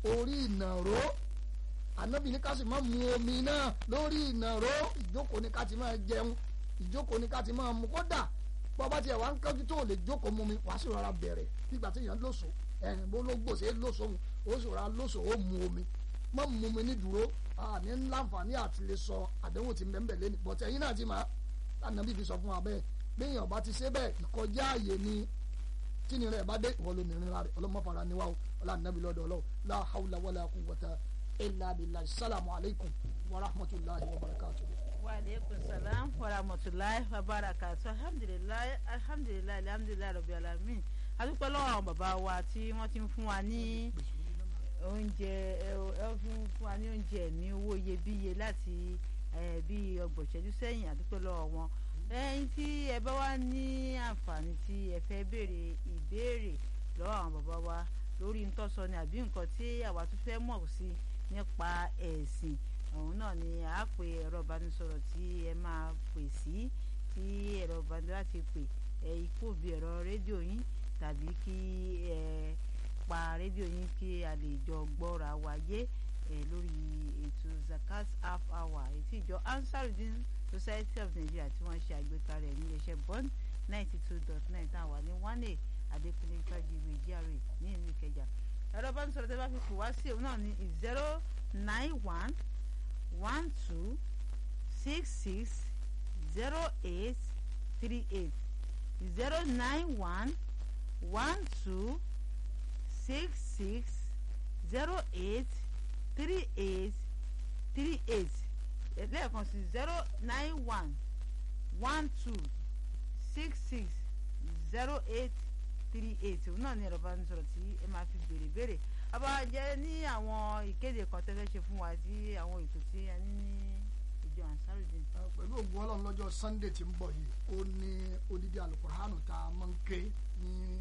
orí ìnàró ànábì ní ká sì máa mu omi náà lórí ìnàró ìjókòó ní ká ti máa jẹun ìjókòó ní ká ti máa mu kódà bọ́ba tiẹ̀ wá ń kánjú tó lè jókòó mu mi wàá sì rọra bẹ̀rẹ̀ nígbà tí èèyàn lóṣù ẹ̀hìn bó ló gbòsè lóṣù òun ó sì rọra lóṣù ó mu omi má mu mi ní dúró ní láǹfààní àti lè sọ àdéhùn ti mẹ́mbẹ̀ lé ní bọ̀tẹ̀ yín náà ti máa ànábì fi sọ fún wa bẹ́ẹ̀ béèyàn bá ti ṣe bẹ́ẹ̀ ìkọjá àyè ni tíni rẹ̀ bá dé ìwọ ló ní ìrìnlá rẹ̀ ọlọ́mọfara ni wa o ọlọ́ànábì lọ́dọ̀ ọlọ́wọ́ la hawla wala quwwata illa billahi salamu alaykum wa rahmatulahi wa barakatuh. wa aleykum salaam wa rahmatulahi wa barakatuh alhamdulilayi alhamdulilayi alhamdulilayi rabi alamin adúpẹ́ lọ́wọ́ àwọn bàbá wa tí wọ́n ti ń fún wa ní oúnjẹ ẹ fún wa ní oúnjẹ ní owó iyebíye láti bí ọgbọ̀n ìṣẹ́jú sẹ́yìn adúpẹ́ lọ́wọ́ wọn ẹ̀yin tí ẹ bá wá ní àǹfààní tí ẹ fẹ́ béèrè ìbéèrè lọ́wọ́ àwọn bàbá wa lórí ntọ́sọ ni àbí nǹkan tí àwa tún fẹ́ mọ̀ sí nípa ẹ̀sìn òun náà ni à á pè ẹ̀rọ ìbánisọ̀rọ̀ tí ẹ máa pè sí tí ẹ̀rọ ìbánisọ̀rọ̀ láti pè ẹ ikú òbí ẹ̀rọ rédíò yín tàbí kí ẹ pa rédíò yín kí a lè jọ gbọ́ra wáyé ẹ lórí ètò zakat half hour ètí ìjọ ansarudin society of nigeria tí wọ́n ṣe àgbékalẹ̀ ní iléeṣẹ́ bond ninety two dot nine tá a wà ní one a adékúnlé fàjìwé gra ní ìlú ìkẹjà ẹ̀rọ bá ń sọ̀rọ̀ tẹ́ bá fi pò wá sí òun náà ní zero nine one one two six six zero eight three eight zero nine one one two six six zero eight three eight three eight lẹ́ẹ̀kan sí zero nine one one two six six zero eight three eight òun náà ní ẹ̀rọ bá ń sọ̀rọ̀ tí ẹ máa fi béèrè béèrè abájẹ́ ní àwọn ìkéde kan tẹ́fẹ́ ṣe fún wa sí àwọn ètò tí a ní ní ìjọ ansarudin. pẹ̀lú ògùn ọlọ́run lọ́jọ́ sunday tí ń bọ̀ yìí ó ní odidi alukóránù tá a máa ń ké ní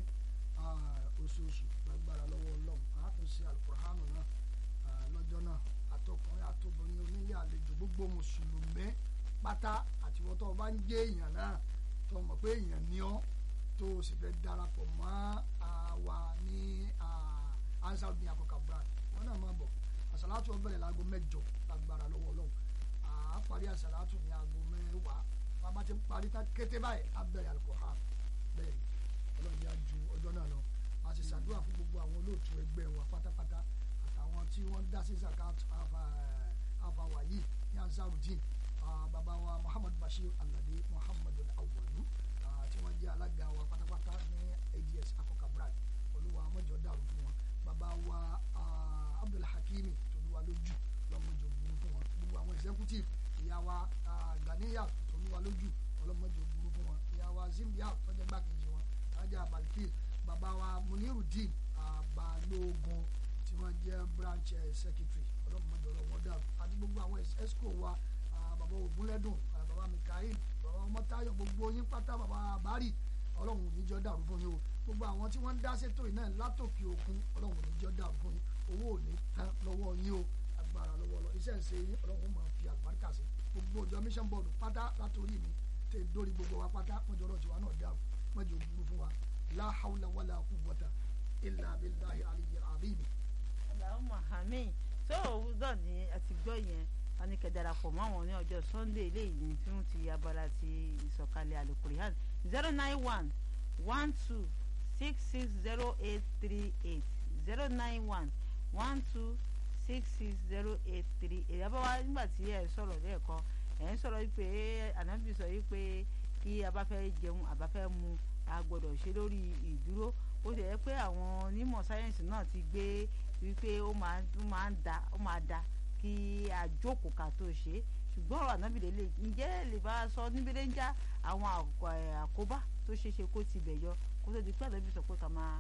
oṣooṣù lágbára lọ́wọ́ ọlọ́run a tún ṣe alukóránù náà lọ́jọ́ náà àtọkùnrin àtobìnrin onílé àlejò gbogbo mùsùlùmí pátá àti wọ́n tó bá ń jẹ́ èèyàn náà tó mọ̀ pé èèyàn ní ọ́ tó o sì fẹ́ darapọ̀ mọ́ àwa ní ansar ní àkọ́kọ́ brand wọn náà máa bọ̀ àsàlátù ó bẹ̀rẹ̀ láago mẹ́jọ lágbára lọ́wọ́ ọlọ́run àá parí àsàlátù ní aago mẹ́wàá bàbá ti parí tá kété báyìí á bẹ̀rẹ̀ alukóhán bẹ́ẹ̀ ọlọ́run yá ju ọjọ́ náà lọ a sì ṣàdúrà fún gbogbo àwọn olóòtú ẹgbẹ́ wa pátápátá àtàwọn tí wọ́n dá sí zakat àfàwà yìí ní ansarudin bàbá wa muhammad bashir alade muhammad awalu tí wọ́n jẹ́ alága wa pátápátá ní ads akọkà brand olúwa mọ́jọ dàrú fún wọn bàbá wa abdulhakimi tolúwa lójú lọ́mọjọ burú fún wọn gbogbo àwọn executive ìyá wa ganiya tolúwa lójú ọlọ́mọjọ burú fún wọn ìyá wa zimbiya tọ́jà gbàkejì wọn ajá balkis bàbá wa munirudin balógun tí wọ́n jẹ́ branch secretary ọlọ́mọdé ọlọ́wọ́ dàrú àti gbogbo àwọn esco wa bàbá ògúnlẹ́dùn bàbá mikael bàbá ọmọtáyọ̀ gbogbo yín pátá bàbá àbárì ọlọ́run níjọ́ dàrú fún yín o gbogbo àwọn tí wọ́n ń dá sétò yìí náà látòkè òkun ọlọ́run níjọ́ dàrú fún yín owó ò ní tán lọ́wọ́ yín o agbára lọ́wọ́ lọ iṣẹ́ ìṣe yín ọlọ́run máa fi àgbàríkà sí gbogbo ìjọ mission board pátá látòrí mi tẹ dórí gbogbo wa pátá mọ́jọ́ ọlọ́run tiwa náà dàrú mọ́jọ́ ògúnrú fún wa la hawla wala quwwata illa billahi aliyyil azim Allahumma àmín tó òwúrọ̀ ní àti gbọ́ yẹn wọn ní kẹ́ darapọ̀ mọ́ àwọn ní ọjọ́ sunday eléyìí tí wọ́n ti abala ti ìsọ̀kalẹ̀ alukurihan zero nine one one two six six zero eight three eight zero nine one one two six six zero eight three eight abáwá nígbà tí ẹ sọ̀rọ̀ lẹ́ẹ̀kan ẹ̀ ń sọ̀rọ̀ wípé ànábì sọ wípé kí a bá fẹ́ jẹun a bá fẹ́ mu a gbọ́dọ̀ ṣe lórí ìdúró ó ti yẹ pé àwọn onímọ̀ sáyẹ́ǹsì náà ti gbé wípé ó máa ń da ó máa da kí a jókòó ká tó ṣe ṣùgbọ́n ọ̀rọ̀ ànábì lélẹ̀ ǹjẹ́ lè bá a sọ níbi lè ń já àwọn àkóbá tó ṣeé ṣe kó ti bẹ̀ yọ kó tó di pé ànábì sọ pé ká máa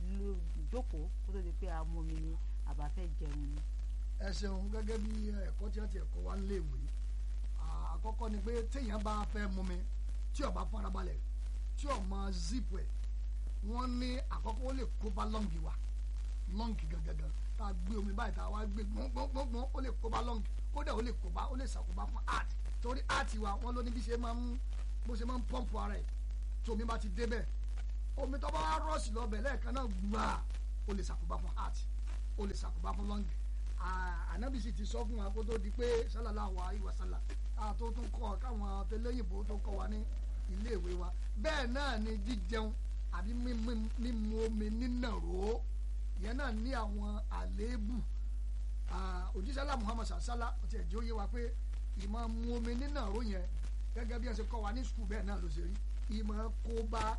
jókòó kó tó di pé a mú mi ni àbá fẹ́ jẹun ni. ẹ ṣeun gẹ́gẹ́ bí ẹ̀kọ́ tí wọ́n ti ẹ̀kọ́ wa ń léèwé àkọ́kọ́ ni pé téèyàn bá fẹ́ mú mi tí ó bá farabalẹ̀ tí ó mọ zip ẹ̀ wọ́n ní àkọ́kọ́ ó lè kó bá lọ́ǹgì wa lọ́ǹgì gangan tá a gbé omi báyìí tá a wá gbé gbọ́ngbọ́ngbọ́n ó lè kó bá lọ́ǹgì kódà ó lè kó bá ó lè ṣàkóbá fún art torí art wa wọ́n ló ní bí ṣe máa ń bó ṣe máa ń pọ́ǹpù ara ẹ̀ tí omi bá ti débẹ̀ omi tó bá wá rọ́ọ̀sì lọ́bẹ̀ lẹ́ẹ̀kan náà gbà ó lè ṣàkóbá fún art ó lè ṣàkóbá fún lọ́ngì ànábì sì ti sọ fún wa kó tó di pé sallallahu alaihi wasallam tó tún kọ́ káwọn tẹlẹ́yìnbó tó kọ́ wa ní iléèwé wa bẹ́ẹ̀ náà ni jíjẹun àbí mímu omi nínàró ìyẹn náà ní àwọn àléébù òjísàlá muhammad sàlá ọtí ẹ̀jẹ̀ ó yé wa pé ìmọ̀ mu omi nínàró yẹn gẹ́gẹ́ bí ẹ ṣe kọ́ wa ní sùkúù bẹ́ẹ̀ náà ló ṣe rí ìmọ̀ kó bá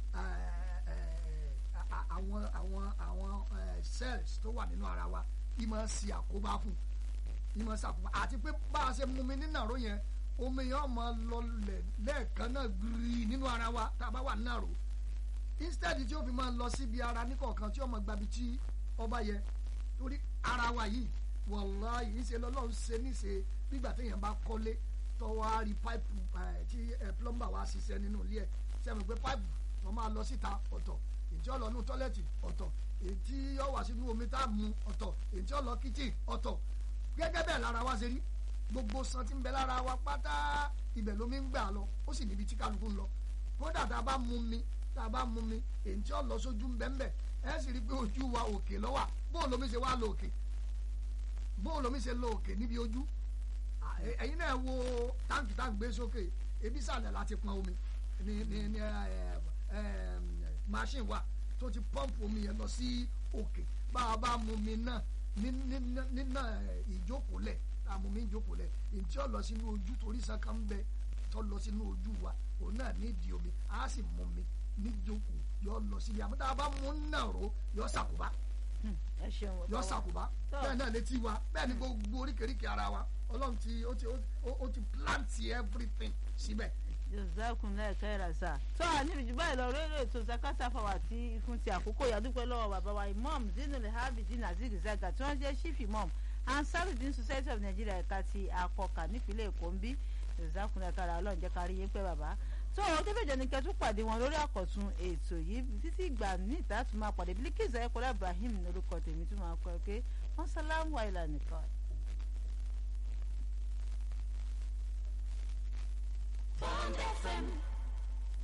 àwọn àwọn àwọn cells tó wà nínú ara wa ìmọ̀ sí àkóbá fún ìmọ̀ sàkóbá àti pé bá a ṣe mu omi nínàró yẹn omi yẹn ọmọ lọlẹ̀ lẹ́ẹ̀kan náà gírí nínú ara wa tá a bá wà nínàró instead tí ó fi máa lọ síbi ara níkọ̀ọ̀kan tí ó máa gbabi tí ọba yẹ torí ara wa yìí wàláhì ìṣe lọ́lọ́run ṣe níṣe nígbà téèyàn bá kọ́lé tọ́wọ́ á rí páìpù tí plumber wa ṣiṣẹ́ nínú ilé ẹ̀ sẹ́mi pé páìpù wọ́n máa lọ síta ọ̀tọ̀ èyí tí ó lọ nú tọ́lẹ̀tì ọ̀tọ̀ èyí tí ó wà sínú omi tá a mu ọ̀tọ̀ èyí tí ó lọ kíchìn ọ̀tọ̀ gẹ́gẹ́ bẹ́ẹ̀ lára wa ṣe rí gbogbo san tí ń bẹ lára wa pátá ibẹ̀ lómi ń gbà lọ ó sì níbi tí kálukú ń lọ kódà tá a bá mu mi tá a bá mu mi èyí tí ó lọ sójú ń bẹ́ ń bẹ́ ẹ sì rí i pé ojú wa òkè lọ́wà bóun lomi ṣe wá lọ òkè bóun lomi ṣe lọ òkè níbi ojú ẹ̀yin náà wo táǹkì tá à ń gbé sókè ebi sàlẹ̀ láti pọn omi ní ní ní machine wa tó ti pọ́ǹpù omi yẹn lọ sí òkè bá a bá mu mi náà nínà ìjókòólẹ̀ tá a mu mi ìjókòólẹ̀ ìtí ó lọ sínú ojú torí saka ń bẹ tó lọ sínú ojú wa òun náà nídìí omi a sì mu mi níjókòó yọ lọ síbi àmọ́ tá a bá mú nàró yọ sàkóbá ẹ ṣeun yọ sàkóbá bẹ́ẹ̀ náà létí wa bẹ́ẹ̀ ni gbogbo oríkèéríkèé ara wa ọlọ́run ti ó ti ó ti plant everything síbẹ̀. joseph lẹ́ẹ̀kẹ́ ìràsà tó a níbi jù báyìí lọ rẹ́rẹ́ ètò zakata fáwọn àti fún ti àkókò ìyàdúpẹ́ lọ́wọ́ bàbá wa imam zinul habidin azeez zaga tí wọ́n jẹ́ chief imam ansarudin society of nigeria ẹ̀ka ti akọkà nípínlẹ̀ èkó ń bí joseph lẹ́ẹ̀kẹ́ ọlọ́run jẹ́ kárí yín pẹ́ bàbá tó o débèjọ ní kẹtù pàdé wọn lórí àkọ̀tun ètò yìí títí ìgbà ní ìta tún máa pàdé Bilkisu Ayọ̀kọ́lá Ibrahim lórúkọ tèmi tún máa kọ ẹ pé wọ́n sálámù àìlànìkan.